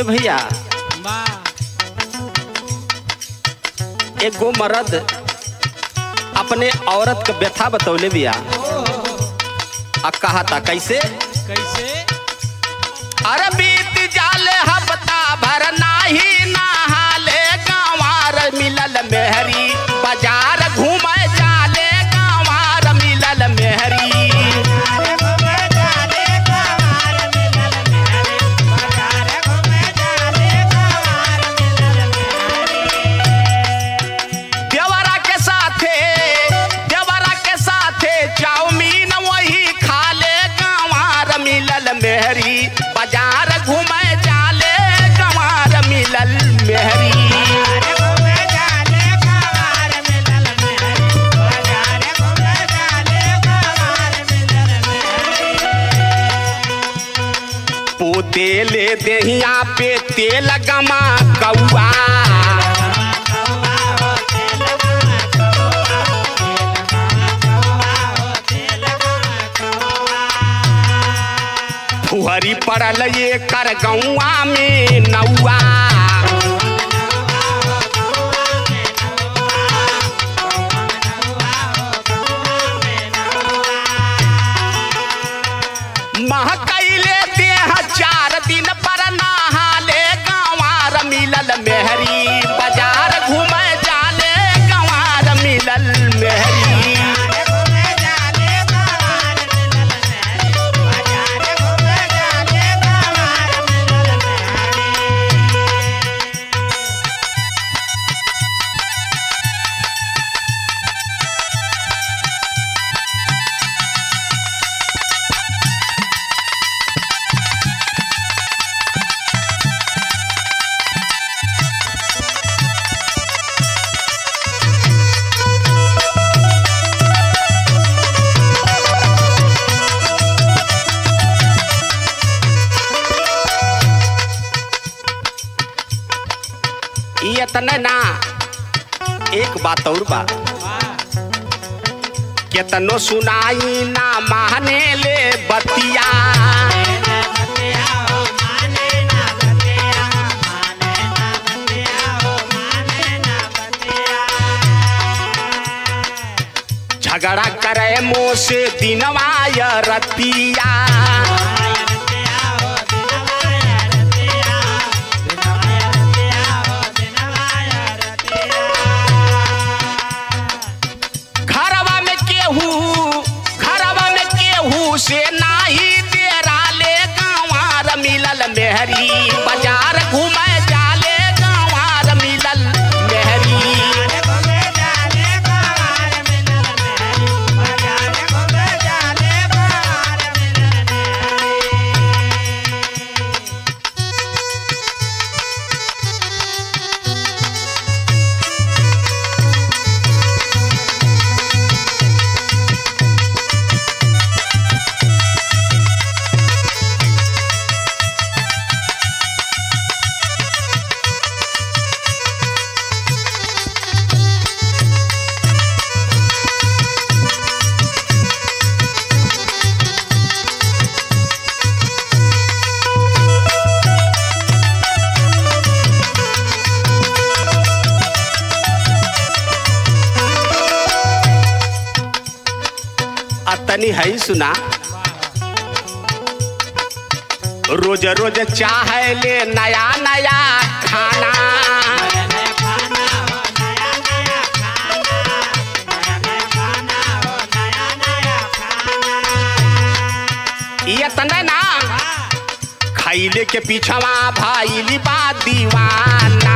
भैया वाह एगो मर्द अपने औरत के व्यथा बतौले बिया आ कहा था कैसे कैसे अरे बीत जाले हफ्ता भर नाही नहाले गंवार मिलल मेहरी बाजार घूमे जाले गंवार मिलल मेहरी देवरा के साथे देवरा के साथे चाउमीन वही खाले गंवार मिलल मेहरी बाजार घूमे जाले गंवार मिलल मेहरी पोते ले देहिया पे तेल गमा कौआ फुहरी पड़ल ये कर गौआ में नौआ महकैले देह चार दिन पर नहाले गंवार मिलल मेहरी बाजार घूमे जाले गंवार मिलल मेहरी ई इतने ना एक बात और बा केतनो सुनाई ना माने ले बतिया झगड़ा करे मुँह से दिनवा या रतिया घरवा में केहू घरवा में केहू से नाही तेरा ले गंवार मिलल मेहरी बाजार घूमे जाले गंवार मिलल मेहरी अतनी है सुना रोज रोज चाहे ले नया नया खाना इतने ना खैले के पीछवा भाईली बा दीवाना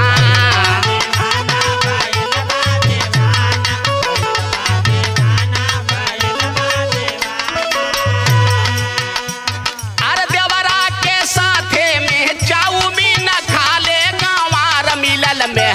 अरे देवरा के साथे में चाउमीन खाले गंवार मिलल में